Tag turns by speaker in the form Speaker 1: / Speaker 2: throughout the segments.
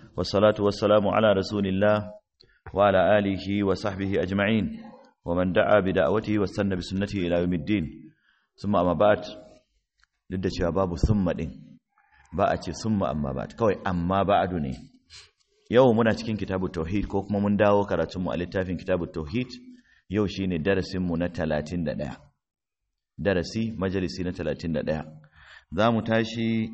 Speaker 1: والصلاة والسلام على رسول الله وعلى آله وصحبه أجمعين ومن دعا بدعوته واستنى بسنته إلى يوم الدين ثم أما بعد duk da cewa babu summa din ba a ce summa amma ba kawai amma ba'adu ne yau muna cikin kitabu tauhid ko kuma mun dawo karatunmu a littafin kitabu tauhid yau shine darasinmu na 31 darasi majalisi na 31 za mu tashi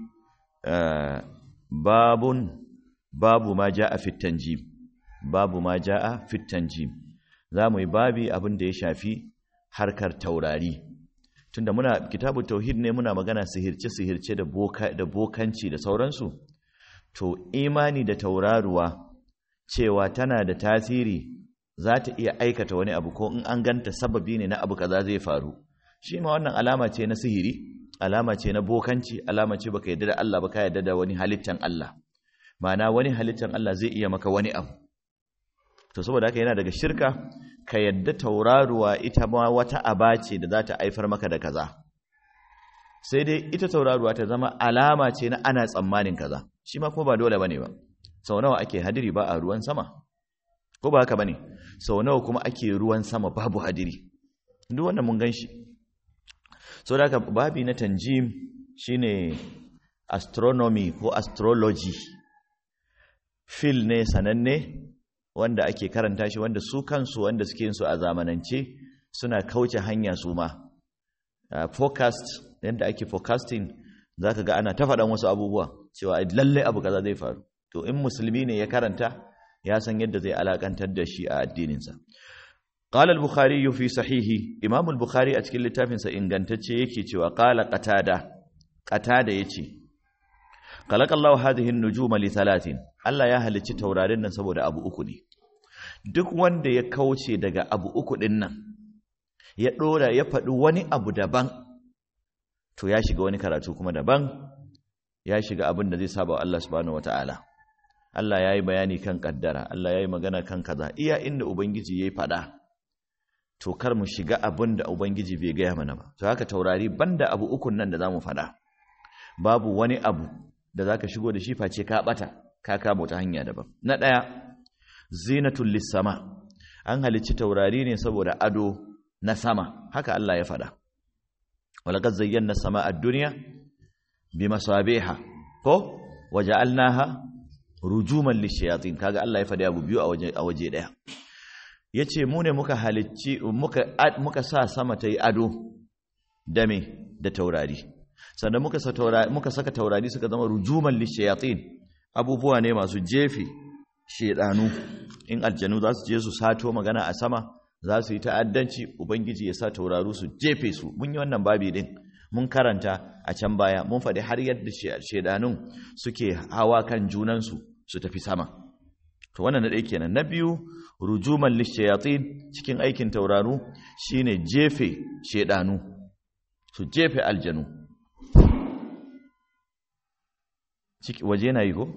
Speaker 1: babun babu ma ja'a fit tanjim babu ma ja'a fit tanjim za mu yi babi abin da ya shafi harkar taurari tunda muna kitabu tauhid ne muna magana sihirce sihirce da boka da bokanci da sauransu to imani da tauraruwa cewa tana da tasiri za ta iya aikata wani abu ko in an ganta sababi ne na abu kaza zai faru shi ma wannan alama ce na sihiri alama ce na bokanci alama ce baka yadda da Allah baka yadda da wani halittan Allah ma'ana wani halittan Allah zai iya maka wani abu to saboda haka yana daga shirka ka yadda tauraruwa ita ma wata aba ce da za ta haifar maka da kaza sai dai ita tauraruwa ta zama alama ce na ana tsammanin kaza shi ma kuma ba dole bane ba sau nawa ake hadiri ba a ruwan sama ko ba haka bane sau nawa kuma ake ruwan sama babu hadiri duk wannan mun gan shi so da haka babi na tanjim shine astronomy ko astrology fil ne sananne wanda ake karanta shi wanda su kansu wanda suke yin su a zamanance suna kauce hanya su ma uh, forecast yadda ake forecasting zaka ga ana ta faɗan wasu abubuwa cewa lalle abu kaza zai faru to in musulmi ne ya karanta ya san yadda zai alakantar da shi a addininsa قال البخاري في صحيحه امام البخاري a cikin littafinsa ingantacce yake cewa qala qatada qatada yace khalaqallahu hadhihi an-nujuma li thalathin Allah ya halicci taurarin nan saboda abu uku ne duk wanda ya kauce daga abu uku din nan ya dora ya faɗi wani abu daban to ya shiga wani karatu kuma daban ya shiga abin da zai saba wa Allah subhanahu wataala Allah yayi bayani kan kaddara Allah yayi magana kan kaza iya inda ubangiji yayi faɗa to kar mu shiga abin da ubangiji bai gaya mana ba to haka taurari banda abu ukun nan da zamu faɗa babu wani abu da zaka shigo da shi face ka bata ka kama ta hanya daban na daya zinatul lisama an halicci taurari ne saboda ado na sama haka Allah ya faɗa walaqad zayyana samaa ad-dunya bimasabiha ko waja'alnaha rujuman lishayatin kaga Allah ya faɗi abu biyu a waje a waje daya yace mu ne muka halicci muka muka sa sama ta yi ado da me da taurari sannan muka sa taurari muka saka taurari suka zama rujuman lishayatin abubuwa ne masu jefi shedanu in aljanu za su je su sato magana a sama za su yi ta'addanci ubangiji ya sa tauraru su jefe su mun yi wannan babi din mun karanta a can baya mun faɗi har yadda shedanun suke hawa kan junansu su tafi sama to wannan na ɗaya kenan na biyu rujuman lishayatin cikin aikin tauraru shine jefe shedanu su jefe aljanu waje na yi ko?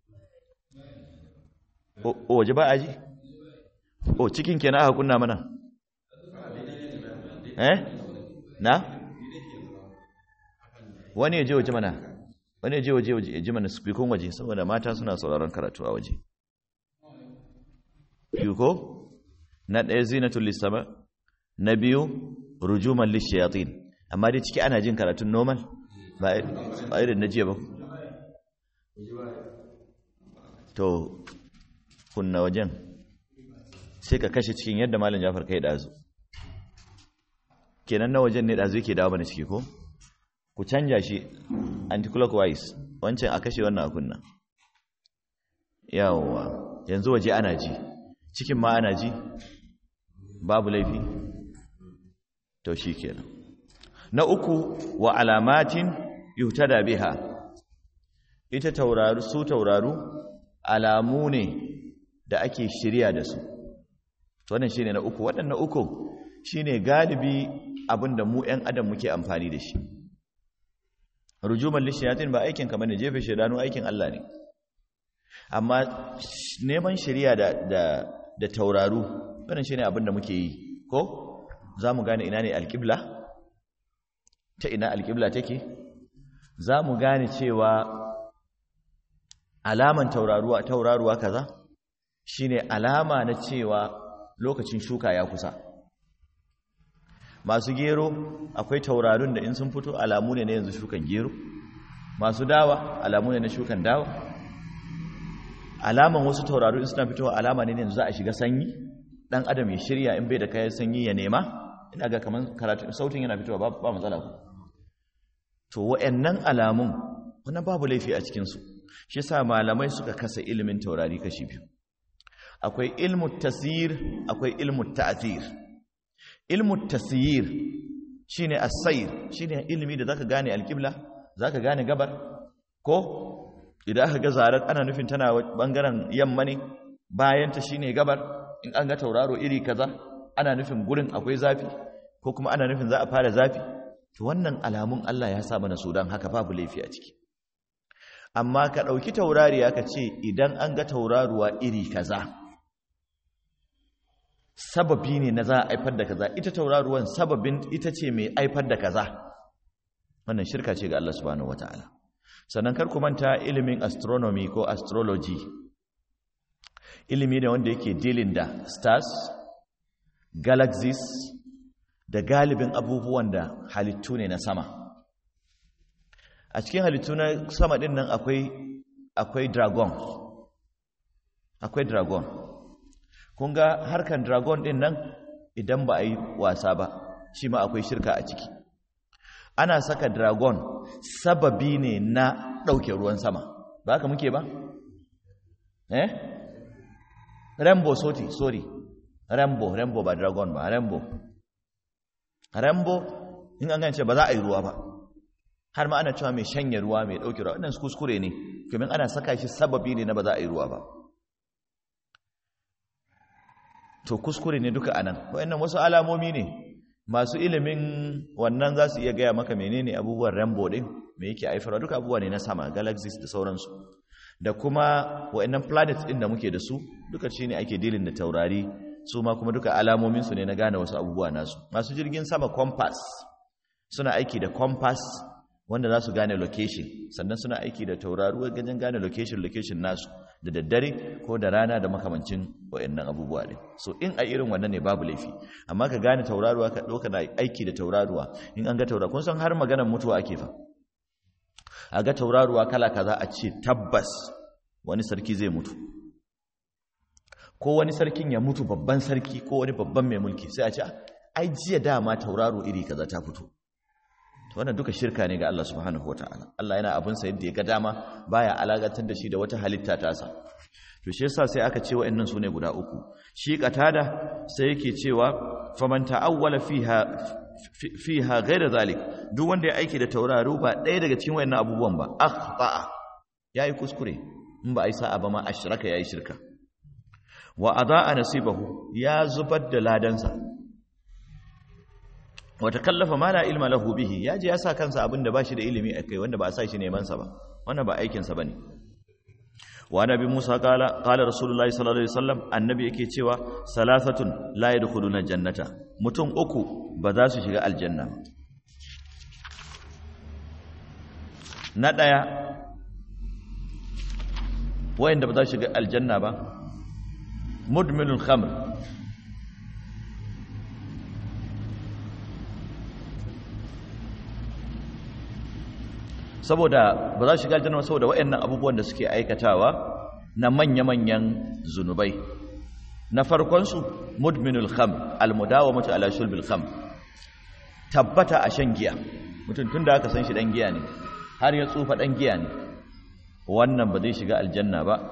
Speaker 1: o waje ba a ji? o cikin kenan aka kunna mana? eh? na? wani ya je waje mana wani ya je waje waje ya ji mana spikon waje saboda mata suna sauraron karatu a waje biyu ko? na ɗaya zinatul lissama na biyu rujuman lishayatin amma dai ciki ana jin karatun normal ba irin na jiya ba to kunna wajen sai ka kashe cikin yadda malam jafar kai dazu kenan na wajen ne dazu yake dawo mana ciki ko ku canja shi anti-clockwise wancan a kashe wannan a kunna yawwa yanzu waje ana ji cikin ma ana ji babu laifi to shi kenan na uku wa alamatin yuhtada biha ita tauraru su tauraru alamu ne da ake shirya da su wannan shine na uku waɗannan uku shine galibi abinda mu ƴan adam muke amfani da shi rujuman lishayatin ba aikin kamar ne jefe shedanu aikin Allah ne amma neman shirya da da da tauraru wannan shine abinda muke yi ko zamu gane ina ne alqibla ta ina alqibla take zamu gane cewa alaman tauraruwa tauraruwa kaza shine alama na cewa lokacin shuka ya kusa masu gero akwai taurarun da in sun fito alamu ne na yanzu shukan gero masu dawa alamu ne na shukan dawa alaman wasu tauraru in suna fitowa alama ne yanzu za a shiga sanyi dan adam ya shirya in bai da kayan sanyi ya nema ina ga kaman karatu sautin yana fitowa ba matsala ku to wa'annan alamun wannan babu laifi a cikin su shi yasa malamai suka kasa ilimin taurari kashi biyu akwai ilmu tasir akwai ilmu ta'thir ilmu tasir shine as-sayr shine ilimi da zaka gane al-qibla zaka gane gabar ko idan aka ga zarar ana nufin tana bangaren yamma ne bayanta shine gabar in an ga tauraro iri kaza ana nufin gurin akwai zafi ko kuma ana nufin za a fara zafi to wannan alamun Allah ya sa mana su dan haka babu laifi a ciki amma ka dauki taurariya ka ce idan an ga tauraruwa iri kaza sababi ne na za a aifar da kaza ita tauraruwan sababin ita ce mai aifar da kaza wannan shirka ce ga Allah subhanahu wataala sannan kar ku manta ilimin astronomy ko astrology ilimi ne wanda yake dealing da stars galaxies da galibin abubuwan da halittu ne na sama a cikin halittu na sama din nan akwai akwai dragon akwai dragon kun ga harkan dragon din nan idan ba a yi wasa ba shi ma akwai shirka a ciki ana saka dragon sababi ne na ɗauke ruwan sama ba haka muke ba? eh? rainbow sorry sorry rainbow rainbow ba dragon ba rainbow rainbow in an gance ba za a yi ruwa ba har ma ana cewa mai shanye ruwa mai ɗauke ruwa wannan kuskure ne domin ana saka shi sababi ne na ba za a yi ruwa ba to kuskure ne duka anan wayannan wasu alamomi ne masu ilimin wannan za su iya gaya maka menene abubuwan rainbow din me yake haifarwa duka abubuwa ne na sama galaxies da sauransu da kuma wayannan planets din da muke da su duka shine ake dealing da taurari su ma kuma duka alamomin su ne na gane wasu abubuwa nasu masu jirgin sama compass suna aiki da compass wanda za su gane location sannan suna aiki da tauraruwa gajen gane location location nasu da daddare ko da rana da makamancin wayannan abubuwa ne so in a irin wannan ne babu laifi amma ka gane tauraruwa ka ɗauka na aiki da tauraruwa in an ga tauraruwa kun san har maganar mutuwa ake fa a ga tauraruwa kala kaza a ce tabbas wani sarki zai mutu ko wani sarkin ya mutu babban sarki ko wani babban mai mulki sai a ce ai jiya dama tauraro iri kaza ta fito to wannan duka shirka ne ga Allah subhanahu wataala Allah yana abin sa yadda ya ga dama baya alakantar da shi da wata halitta tasa to shi yasa sai aka ce wa'annan sune guda uku shi qatada sai yake cewa faman ta'awwala fiha fiha ghayra zalik duk wanda ya aiki da tauraro ba ɗaya daga cikin wa'annan abubuwan ba akhta'a yayi kuskure in ba ai sa'a ba ma ashraka yayi shirka wa adaa nasibahu ya zubar da ladansa wata kallafa ma la ilma lahu bihi ya je ya sa kansa abin da bashi da ilimi akai wanda ba a sa shi neman sa ba wannan ba aikin sa bane wa nabi Musa qala qala rasulullahi sallallahu alaihi wasallam annabi yake cewa salasatun la yadkhuluna jannata mutum uku ba za su shiga aljanna na daya wayanda ba za su shiga aljanna ba mudminul khamr saboda ba za su shiga aljanna saboda waɗannan abubuwan da suke aikatawa na manya-manyan zunubai na farkonsu mudminul kham almudawamatu ala shulbil kham tabbata a shan giya mutum tun da aka san shi dan giya ne har ya tsufa dan giya ne wannan ba zai shiga aljanna ba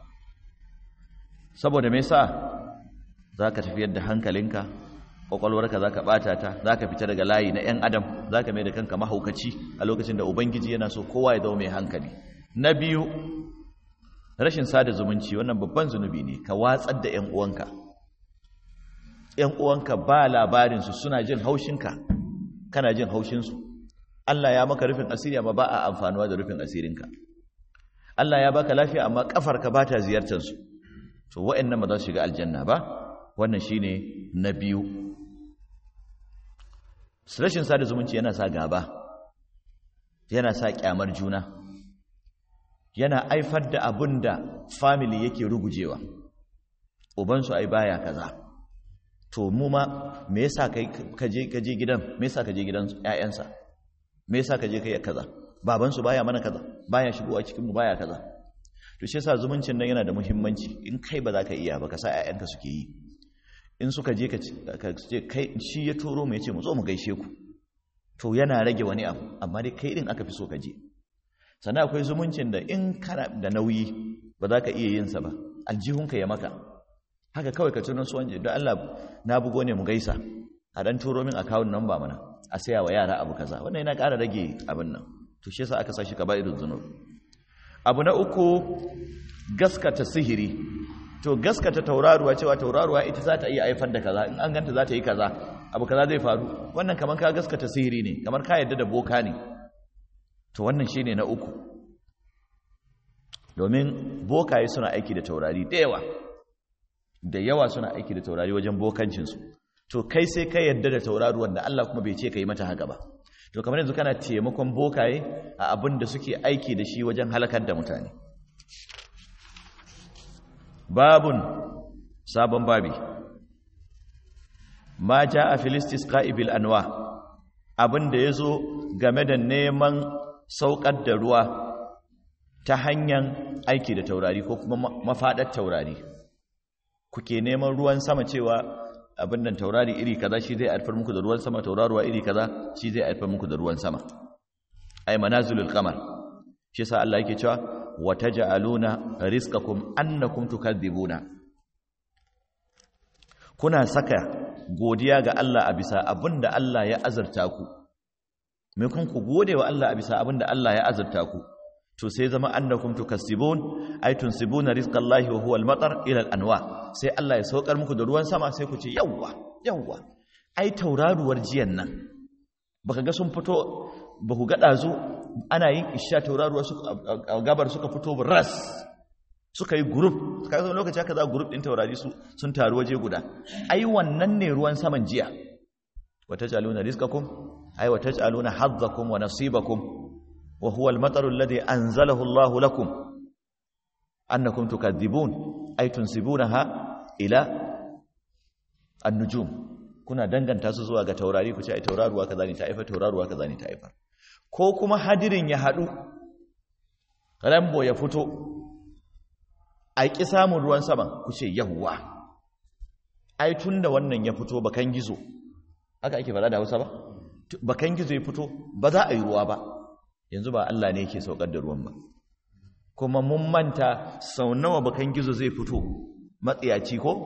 Speaker 1: saboda me yasa zaka tafiyar da hankalinka kwakwalwarka za ka ɓata ta za ka fita daga layi na 'yan adam za ka mai da kanka mahaukaci a lokacin da ubangiji yana so kowa ya zama mai hankali na biyu rashin sada zumunci wannan babban zunubi ne ka watsar da 'yan uwanka 'yan uwanka ba labarinsu suna jin haushinka kana jin haushinsu Allah ya maka rufin asiri amma ba a amfanuwa da rufin asirinka Allah ya baka lafiya amma kafarka ba ta ziyartarsu to wa'annan ba za su shiga aljanna ba wannan shine na biyu rashin sada zumunci yana sa gaba yana sa kyamar juna yana aifar da abin da family yake rugujewa ubansu ai baya kaza to mu ma me yasa kai kaje kaje gidan me yasa kaje gidan ƴaƴansa me yasa kaje kai kaza babansu baya mana kaza baya shigowa cikin mu baya kaza to shi yasa zumuncin nan yana da muhimmanci in kai ba za ka iya ba ka sa ƴaƴanka suke yi in suka je ka ce kai shi ya turo mu yace mu zo mu gaishe ku to yana rage wani abu amma dai kai din aka fi so ka je sannan akwai zumuncin da in kana da nauyi ba za ka iya yin sa ba aljihunka ya maka haka kawai ka tunan su wanje don Allah na bugo ne mu gaisa a dan turo min account number mana a saya wa yara abu kaza wannan yana ƙara rage abin nan to shi yasa aka sa shi kaba'irul zunub abu na uku gaskata sihiri to gaskata tauraruwa cewa tauraruwa ita za ta iya haifar da kaza in an ganta za ta yi kaza abu kaza zai faru wannan kamar ka gaskata sihiri ne kamar ka yadda da boka ne to wannan shine na uku domin bokaye suna aiki da taurari da yawa da yawa suna aiki da taurari wajen bokancinsu to kai sai ka yadda da tauraruwan da Allah kuma bai ce ka yi mata haka ba to kamar yanzu kana taimakon bokaye a abin da suke aiki da shi wajen halakar da mutane babun sabon babi ma ja a filistis ka'ibil anwa abin da ya zo game da neman saukar da ruwa ta hanyar aiki da taurari ko kuma mafaɗar taurari kuke neman ruwan sama cewa abin nan taurari iri kaza shi zai haifar muku da ruwan sama tauraruwa iri kaza shi zai haifar muku da ruwan sama ay manazilul qamar shi yasa Allah yake cewa wa taj'aluna rizqakum annakum tukadzibuna kuna saka godiya ga Allah a bisa abinda Allah ya azurta ku me kun ku gode wa Allah a bisa abinda Allah ya azurta ku to sai zama annakum tukassibun ay tunsibuna rizqallahi wa huwa al-matar ila al-anwa sai Allah ya saukar muku da ruwan sama sai ku ce yawwa yawwa ai tauraruwar jiyan nan baka ga sun fito baku ga dazu ana yin isha tauraruwa su gabar suka fito ras suka yi group kaga lokaci haka za group din taurari su sun taru waje guda ai wannan ne ruwan saman jiya watajaluna rizqakum ay watajaluna hadzakum wa nasibakum وهو المطر الذي أنزله الله لكم أنكم تكذبون أي تنسبونها إلى النجوم kuna danganta su zuwa ga taurari ku ce ai tauraruwa kaza ne ta haifar tauraruwa kaza ne ta haifar ko kuma hadirin ya haɗu rambo ya fito a ƙi samun ruwan saman ku ce yawwa ai tun da wannan ya fito bakan gizo haka ake faɗa da hausa ba bakan gizo ya fito ba za a yi ruwa ba yanzu ba Allah ne yake saukar da ruwan ba kuma mun manta sau nawa bakan gizo zai fito matsiyaci ko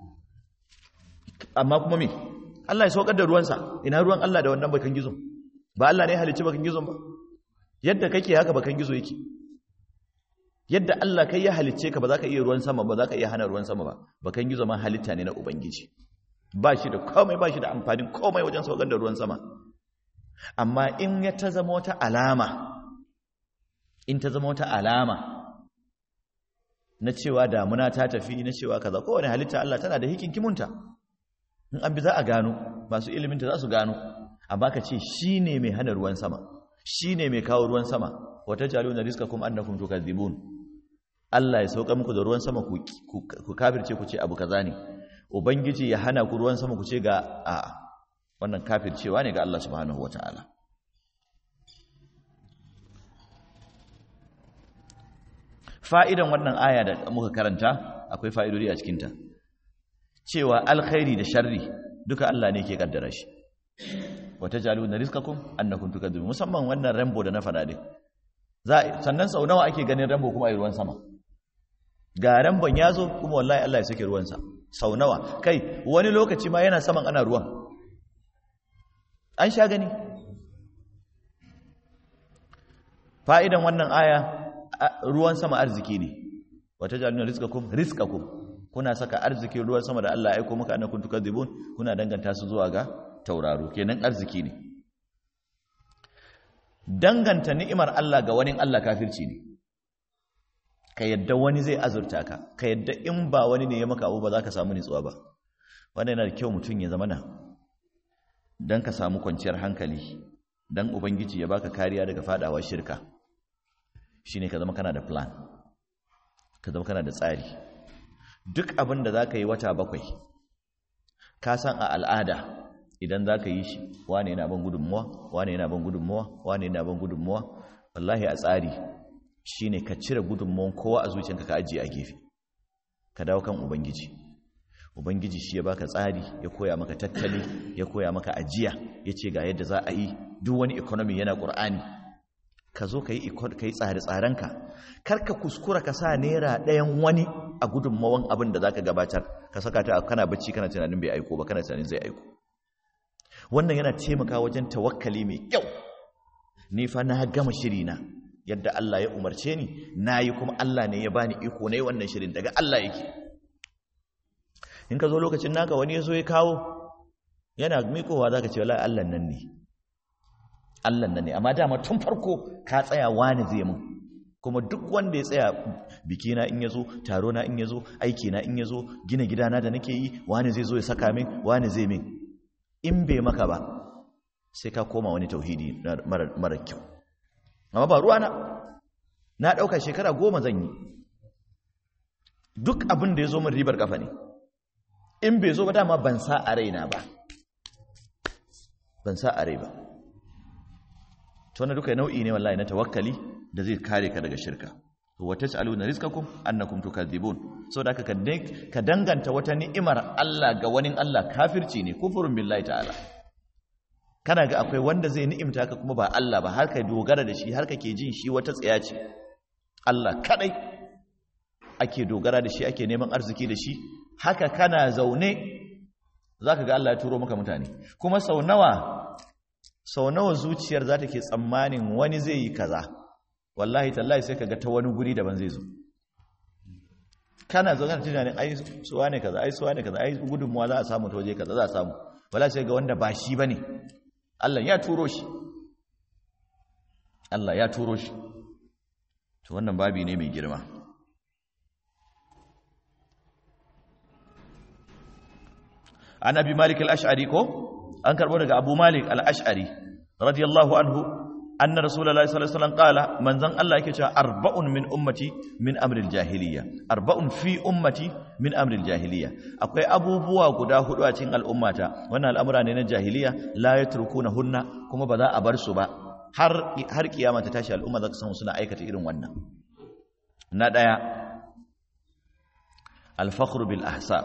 Speaker 1: amma kuma me Allah ya saukar da ruwansa ina ruwan Allah da wannan bakan gizo ba Allah ne ya halicci bakan gizon ba yadda kake haka bakan gizo yake yadda Allah kai ya halicce ka ba za ka iya ruwan sama ba za ka iya hana ruwan sama ba bakan gizo ma halitta ne na ubangiji ba shi da komai ba shi da amfanin komai wajen saukar da ruwan sama amma in ya ta zama wata alama in ta zama wata alama na cewa damuna ta tafi na cewa kaza kowane halitta Allah tana da hikinkimunta in an bi za a gano masu iliminta za su gano amma ka ce shi ne mai hana ruwan sama shi ne mai kawo ruwan sama wata jalo na riska kuma annakum tukadzibun Allah ya sauka muku da ruwan sama ku kafirce ku ce abu kaza ne ubangiji ya hana ku ruwan sama ku ce ga a'a wannan kafircewa ne ga Allah subhanahu wata'ala fa'idan wannan aya da muka karanta akwai fa'idodi a cikinta cewa alkhairi da sharri duka Allah ne ke kaddara shi wata jalu na rizkakum annakum tukadzibun musamman wannan rambo da na fada din sannan sau nawa ake ganin rambo kuma a ruwan sama ga rambon ya zo kuma wallahi Allah ya sake ruwansa sau nawa kai wani lokaci ma yana saman ana ruwan an sha gani fa'idan wannan aya ruwan sama arziki ne wata jaluna rizqakum rizqakum kuna saka arzikin ruwan sama da Allah ya aika muka annakum tukadzibun kuna danganta su zuwa ga tauraro kenan arziki ne danganta ni'imar Allah ga wani Allah kafirci ne ka yadda wani zai azurta ka ka yadda in ba wani ne ya maka abu ba za ka samu nitsuwa ba wannan yana da kyau mutum ya zama na don ka samu kwanciyar hankali don ubangiji ya baka kariya daga fadawa shirka shine ka zama kana da plan ka zama kana da tsari duk abin da za ka yi wata bakwai ka san a al'ada idan za ka yi shi wane yana ban gudunmuwa wane yana ban gudunmuwa wane yana ban gudunmuwa wallahi a tsari shine ka cire gudunmuwan kowa a zuciyanka ka ajiye a gefe ka dawo kan ubangiji ubangiji shi ya baka tsari ya koya maka tattali ya koya maka ajiya ya ce ga yadda za a yi duk wani economy yana ƙur'ani ka zo ka yi tsare-tsarenka kar ka kuskura ka sa naira ɗayan wani a gudunmawan abin da za ka gabatar ka saka ta kana bacci kana tunanin bai aiko ba kana tunanin zai aiko wannan yana taimaka wajen tawakkali mai kyau ni fa na gama shirina yadda Allah ya umarce ni na yi kuma Allah ne ya bani iko na yi wannan shirin daga Allah yake in ka zo lokacin naka wani ya zo ya kawo yana mikowa za ka ce wala Allah nan ne Allah nan ne amma dama tun farko ka tsaya wani zai mun kuma duk wanda ya tsaya bikina in ya zo taro na in ya zo aiki na in ya zo gina gidana da nake yi wani zai zo ya saka min wani zai min in bai maka ba sai ka koma wani tauhidi mara kyau amma ba ruwana na ɗauka shekara goma zan yi duk abin da ya zo min ribar kafa ne in bai zo ba dama ban sa a raina ba ban sa a rai ba to na duka nau'i ne wallahi na tawakkali da zai kare ka daga shirka wa tas'aluna rizqakum annakum tukadzibun saboda haka ka danganta wata ni'imar Allah ga wani Allah kafirci ne kufurun billahi ta'ala kana ga akwai wanda zai ni'imta ka kuma ba Allah ba har ka dogara da shi har kake jin shi wata tsaya ce Allah kadai ake dogara da shi ake neman arziki da shi haka kana zaune zaka ga Allah ya turo maka mutane kuma sau nawa sau nawa zuciyar za ta ke tsammanin wani zai yi kaza wallahi tallahi sai ka ga ta wani guri daban zai zo kana zaune da tunanin ai suwa ne kaza ai suwa ne kaza ai gudunmuwa za a samu ta waje kaza za a samu wala sai ga wanda ba shi bane Allah ya turo shi Allah ya turo shi to wannan babi ne mai girma an abi malik al-ash'ari ko an karbo daga abu malik al-ash'ari radiyallahu anhu anna rasulullahi sallallahu alaihi wasallam qala manzan Allah yake cewa arba'un min ummati min amril jahiliya arba'un fi ummati min amril jahiliya akwai abubuwa guda hudu a cikin al'ummata wannan al'amura ne na jahiliya la yatrukuna hunna kuma ba za a bar su ba har har kiyama ta tashi al'umma za ka samu suna aikata irin wannan na daya al-fakhru bil ahsab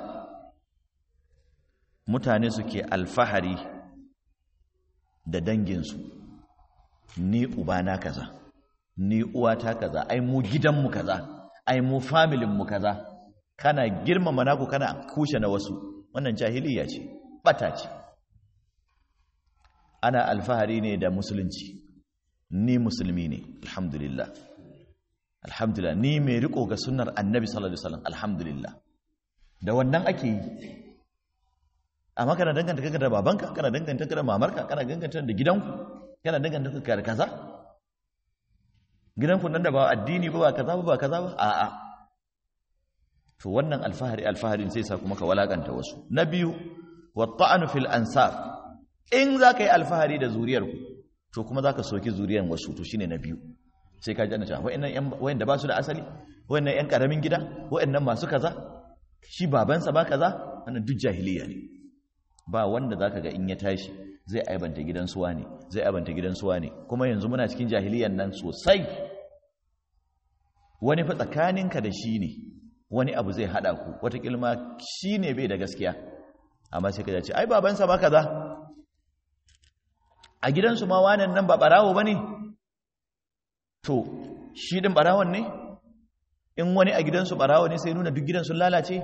Speaker 1: mutane suke alfahari da danginsu ni ubana kaza ni uwata kaza ai mu gidanmu kaza ai mu familinmu kaza kana girmama naku kana kushe na wasu wannan jahiliya ce bata ce ana alfahari ne da musulunci ni musulmi ne alhamdulillah alhamdulillah ni mai riko ga sunnar annabi sallallahu alaihi wasallam alhamdulillah da wannan ake yi amma kana danganta kanka da babanka kana danganta kanka da mamarka kana danganta da gidanku kana danganta kanka da kaza gidanku nan da ba addini ba ba kaza ba ba kaza ba a'a to wannan alfahari alfaharin sai sa kuma ka walakanta wasu na biyu wa ta'anu fil ansab in zaka yi alfahari da zuriyarku to kuma zaka soki zuriyar wasu to shine na biyu sai ka ji ana cewa wayannan yan wayanda ba su da asali wayannan yan karamin gida wayannan masu kaza shi babansa ba kaza wannan duk jahiliya ne ba wanda zaka ga in ya tashi zai aibanta gidan suwa ne zai aibanta gidan suwa ne kuma yanzu muna cikin jahiliyan nan sosai wani fa tsakaninka da shi ne wani abu zai hada ku wata kilma shi ne bai da gaskiya amma sai ka ce ai babansa ba kaza a gidansu ma wanan nan ba barawo bane to shi din barawon ne in wani a gidansu barawo ne sai nuna duk gidan sun lalace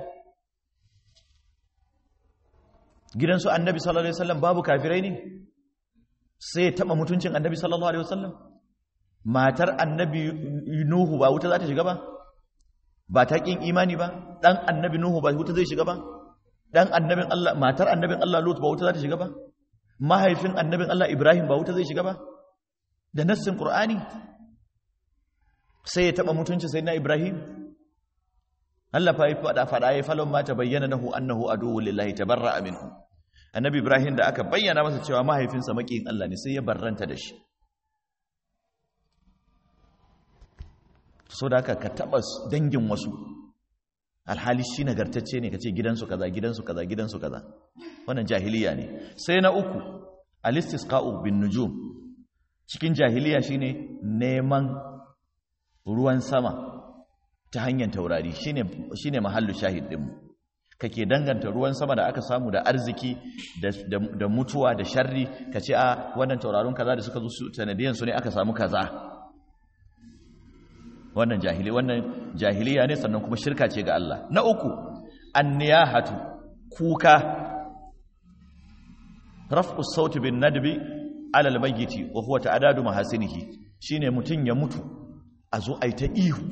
Speaker 1: gidansu annabi sallallahu alaihi wasallam babu kafirai ne sai ya taba mutuncin annabi sallallahu alaihi wasallam matar annabi nuhu ba wuta za ta shiga ba ba ta kin imani ba dan annabi nuhu ba wuta zai shiga ba dan annabin Allah matar annabin Allah lut ba wuta za ta shiga ba mahaifin annabin Allah ibrahim ba wuta zai shiga ba da nassin qur'ani sai ya taba mutuncin sayyidina ibrahim Allah fa yi fada fada ya falon ma ta bayyana nahu annahu aduwwu lillahi tabarra'a minhu annabi ibrahim da aka bayyana masa cewa mahaifinsa makiyin Allah ne sai ya barranta da shi so da haka ka taba dangin wasu alhali shi nagartacce ne kace gidansu kaza gidansu kaza gidansu kaza wannan jahiliya ne sai na uku alistisqa'u bin nujum cikin jahiliya shine neman ruwan sama ta hanyar taurari shine shine mahallu shahid din kake danganta ruwan sama da aka samu da arziki da mutuwa da sharri kace a wannan taurarun kaza da suka zo su sanadiyan su ne aka samu kaza wannan jahili wannan jahiliya ne sannan kuma shirka ce ga Allah na uku anniyahatu kuka raf'u sauti bin nadbi ala almayyiti wa huwa ta'adadu mahasinihi shine mutun ya mutu a zo ai ta ihu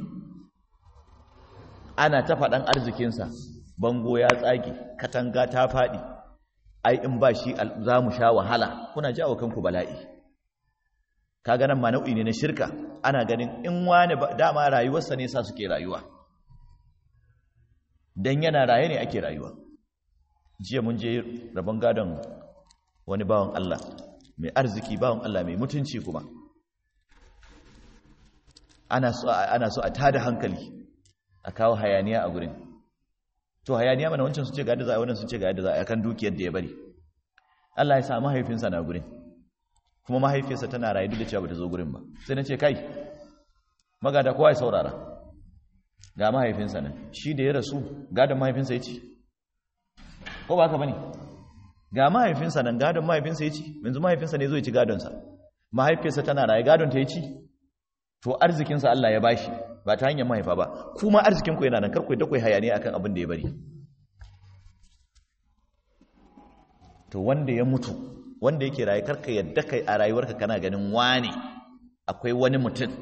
Speaker 1: ana ta fadan arzikin sa bango ya tsage katanga ta fadi ai in ba shi za mu sha wahala kuna jawo kanku bala'i kaga nan ma nau'i ne na shirka ana ganin in wani dama rayuwarsa ne sa suke rayuwa dan yana raye ne ake rayuwa jiya mun je rabon gadon wani bawan Allah mai arziki bawan Allah mai mutunci kuma ana so ana so a tada hankali a kawo hayaniya a gurin to hayaniya mana wancan sun ce ga yadda za a wannan sun ce ga yadda za a kan dukiyar da ya bari Allah ya sa mahaifinsa na gurin kuma mahaifiyarsa tana rayu duk da cewa bata zo gurin ba sai na ce kai magada kowa ya saurara ga mahaifinsa nan shi da ya rasu gadon mahaifinsa ya ci ko ba ka bane ga mahaifinsa nan gadon mahaifinsa ya ci yanzu mahaifinsa ne zo ya ci gadonsa mahaifiyarsa tana rayu gadon ta ya ci to arzikinsa Allah ya bashi ba ta hanyar mahaifa ba kuma arzikinku yana nan karku da kai hayaniya akan abin da ya bari to wanda ya mutu wanda yake rayu karka yadda kai a rayuwarka kana ganin wani akwai wani mutum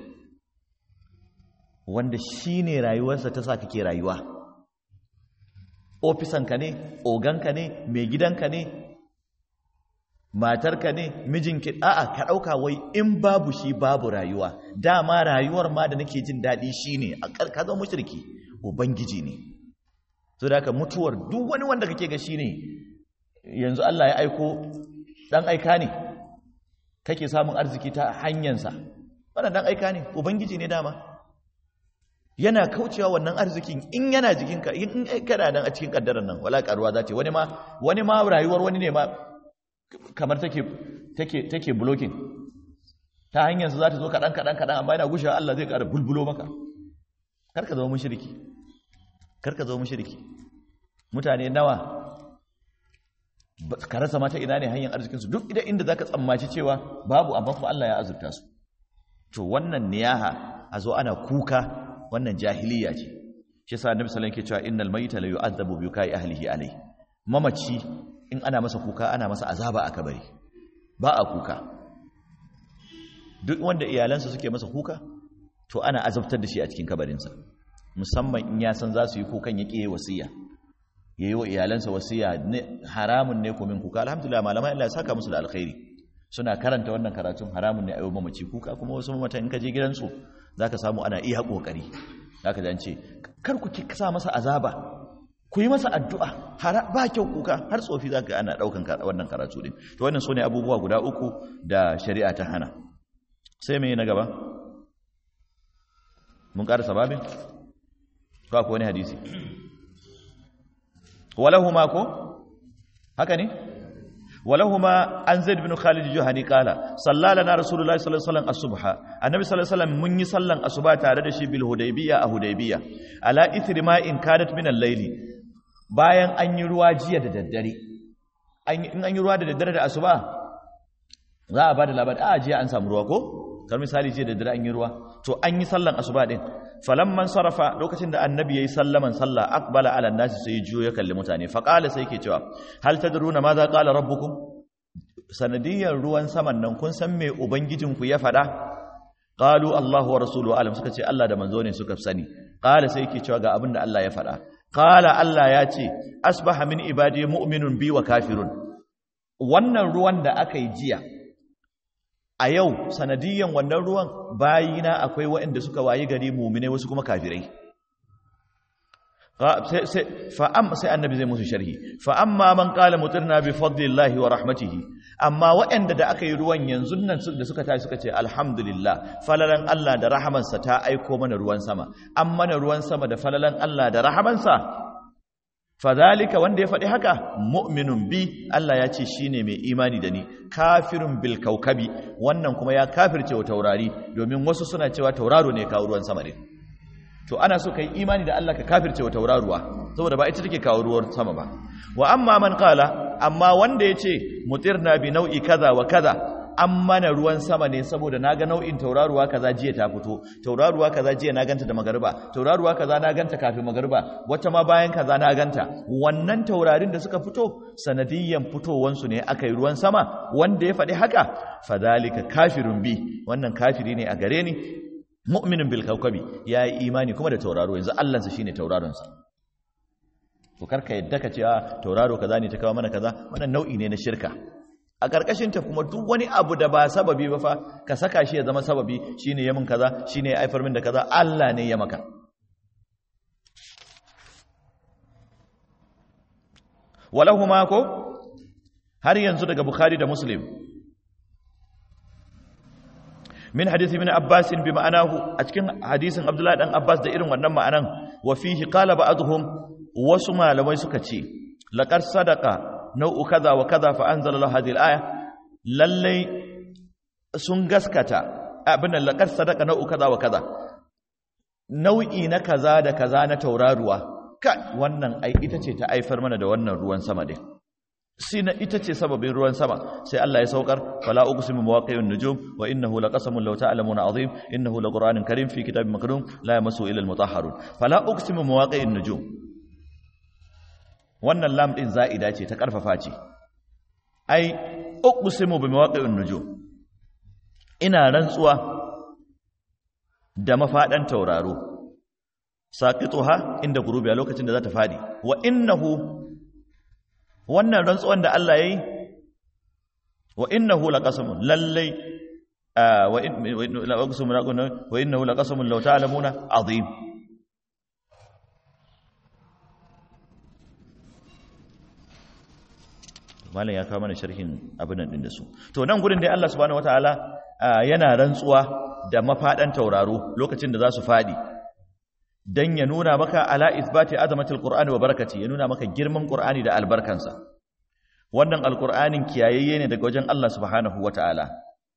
Speaker 1: wanda shi ne rayuwarsa ta sa kake rayuwa ofisanka ne oganka ne mai gidanka ne matarka ne mijinki a'a ka ɗauka wai in babu shi babu rayuwa dama rayuwar ma da nake jin daɗi shi ne a ka zama mushriki ubangiji ne so da haka mutuwar duk wani wanda kake ga shi ne yanzu Allah ya aiko dan aika ne kake samun arziki ta hanyarsa wannan dan aika ne ubangiji ne dama yana kaucewa wannan arzikin in yana jikinka in kana nan a cikin kaddarar nan wala karuwa zata wani ma wani ma rayuwar wani ne ma kamar take take take blocking ta hanyar su zata zo kadan kadan kadan amma yana gushewa Allah zai ƙara bulbulo maka karka zama mushriki karka zama mushriki mutane nawa ka rasa mata ina ne hanyar arzikinsu duk idan inda za ka tsammaci cewa babu amma kuma Allah ya azurta su to wannan niyaha a zo ana kuka wannan jahiliya ce shi yasa annabi sallallahu alaihi wasallam ke cewa innal mayta la yu'adhabu bi kai ahlihi alai mamaci in ana masa kuka ana masa azaba a kabari ba a kuka duk wanda iyalansa suke masa kuka to ana azabtar da shi a cikin kabarinsa musamman in ya san za su yi kukan ya ƙiye wasiya ya yi wa iyalansa wasiya haramun ne kumin kuka alhamdulillah malamai Allah ya saka musu da alkhairi suna karanta wannan karatun haramun ne a yau mamaci kuka kuma wasu mamatan in ka je gidansu za ka samu ana iya ƙoƙari za ka zance kar ku ki sa masa azaba ku yi masa addu'a ba kyau kuka har tsofi za ka ana ɗaukan wannan karatu din to wannan su ne abubuwa guda uku da shari'a ta hana sai mai na gaba mun ƙarasa babin ko akwai wani hadisi walahuma ko haka ne walahuma an zaid bin khalid juhani kala sallalana rasulullahi sallallahu alaihi wasallam asubha annabi sallallahu alaihi wasallam mun yi sallan asuba tare da shi bil hudaybiya a hudaybiya ala ithri ma in kadat min al-layli bayan an yi ruwa jiya da daddare in an yi ruwa da daddare da asuba za a bada labari a jiya an samu ruwa ko kar misali jiya da daddare an yi ruwa to an yi sallan asuba din falamman sarrafa lokacin da annabi yayi sallaman sallah aqbala ala nasi sai juyo ya kalli mutane fa qala sai yake cewa hal tadruna ma za qala rabbukum sanadiyar ruwan saman nan kun san me ubangijinku ya fada qalu allahu wa rasuluhu alam suka ce Allah da manzo ne suka sani qala sai yake cewa ga abin da Allah ya fada qala Allah ya ce asbaha min ibadi mu'minun bi wa kafirun wannan ruwan da aka yi jiya a yau sanadiyan wannan ruwan bayina akwai waɗanda suka wayi gari mumine wasu kuma kafirai sai annabi zai musu sharhi fa amma man qala mutirna bi fadlillahi wa rahmatihi amma waɗanda da aka yi ruwan yanzu nan da suka tashi suka ce alhamdulillah falalan Allah da rahamansa ta aiko mana ruwan sama an mana ruwan sama da falalan Allah da rahamansa fadhalika wanda ya faɗi haka mu'minun bi Allah ya ce shine mai imani da ni kafirun bil kaukabi wannan kuma ya kafirce wa taurari domin wasu suna cewa tauraro ne kawo ruwan sama ne to ana so kai imani da Allah ka kafirce wa tauraruwa saboda ba ita take kawo ruwan sama ba wa amma man qala amma wanda yace mutirna bi nau'i kaza wa kaza an mana ruwan sama ne saboda naga nau'in tauraruwa kaza jiya ta fito tauraruwa kaza jiya na ganta da magariba tauraruwa kaza na ganta kafin magariba wata ma bayan kaza na ganta wannan taurarin da suka fito sanadiyyan fitowansu ne aka yi ruwan sama wanda ya faɗi haka fadhalika kafirun bi wannan kafiri ne a gare ni mu'minin bil kawkabi yayi imani kuma da tauraro yanzu Allah sa shine tauraron sa to karka yadda ka ce a tauraro kaza ne ta kawo mana kaza wannan nau'i ne na shirka a karkashin ta kuma duk wani abu da ba sababi ba fa ka saka shi ya zama sababi shine ya min kaza shine ya aifar min da kaza Allah ne ya maka walahuma ko har yanzu daga bukhari da muslim min hadisi min Abbas bi ma'anahu a cikin hadisin Abdullah dan Abbas da irin wannan ma'anan wa fihi qala ba'dhum wasu malamai suka ce laqad sadaqa nau'u kaza wa kaza fa anzala lahu hadhihi al-aya lalle sun gaskata abin da laqad sadaqa nau'u kaza wa kaza nau'i na kaza da kaza na tauraruwa kai wannan ai ita ce ta aifar mana da wannan ruwan sama din sina ita ce sababin ruwan sama sai Allah ya saukar fala uqsimu mawaqi'un nujum wa innahu laqasamun law ta'lamuna azim innahu laqur'anun karim fi kitabin maknun la yamassu illa almutahharun fala uqsimu mawaqi'un nujum wannan lam din za'ida ce ta karfafa ce ai uqsimu bi mawaqi'un nujum ina rantsuwa da mafadan tauraro saqituha inda gurubi a lokacin da za ta fadi wa innahu wannan rantsuwan da Allah ya yi wa innahu laqasamun lallai wa innahu laqasamun law ta'lamuna azim malam ya kawo mana sharhin abin nan din da su to nan gurin dai Allah subhanahu wataala yana rantsuwa da mafadan tauraro lokacin da za su fadi dan ya nuna maka ala ithbati azamatil qur'ani wa barakati ya nuna maka girman qur'ani da albarkansa wannan alqur'anin kiyayeye ne daga wajen Allah subhanahu wataala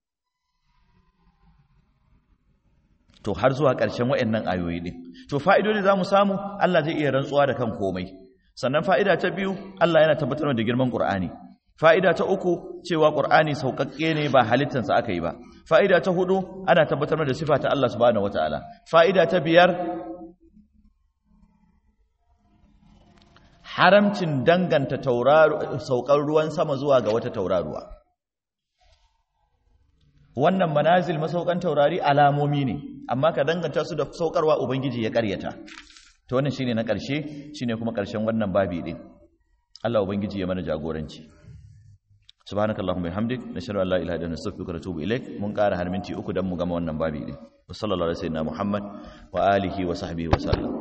Speaker 1: to har zuwa ƙarshen wayannan ayoyi din to fa'idodi zamu samu Allah zai iya rantsuwa da kan komai sannan fa'ida ta biyu Allah yana tabbatar da girman qur'ani fa'ida ta uku cewa qur'ani sauƙaƙƙe ne ba halittansa aka yi ba fa'ida ta hudu ana tabbatar da sifa ta Allah subhanahu wataala fa'ida ta biyar haramcin danganta saukar ruwan sama zuwa ga wata tauraruwa wannan manazil masaukan taurari alamomi ne amma ka danganta su da saukarwa ubangiji ya karyata to wannan shine na karshe shine kuma karshen wannan babi din Allah ubangiji ya mana jagoranci subhanakallahumma bihamdik nashhadu an la ilaha illa anta astaghfiruka wa atubu ilaik mun kara har minti uku dan mu gama wannan babi din wa sallallahu alaihi wa sallam muhammad wa alihi wa sahbihi wa sallam